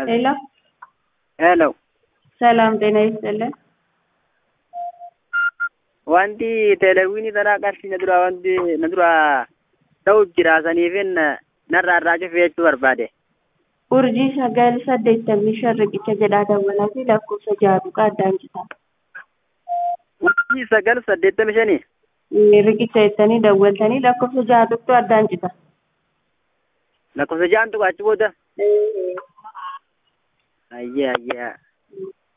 ሄሎ ሄሎ ሰላም ጤና ይስጥልን። wanti teleewwiinii taraa qarshii na dura wanti na dura ta'u jira saniifin narraa irraa cufe jechuu barbaade. Urjii sagal saddeettamii shan riqicha jedhaa dawwalaa fi lakkoofsa jaaduqa addaan citaa. Urjii sagal saddeettami shanii Riqicha jettanii dawwaltanii lakkoofsa jaaduqtu addaan cita. lakkoofsa ja'antu achi booda. Ayyee ayyee.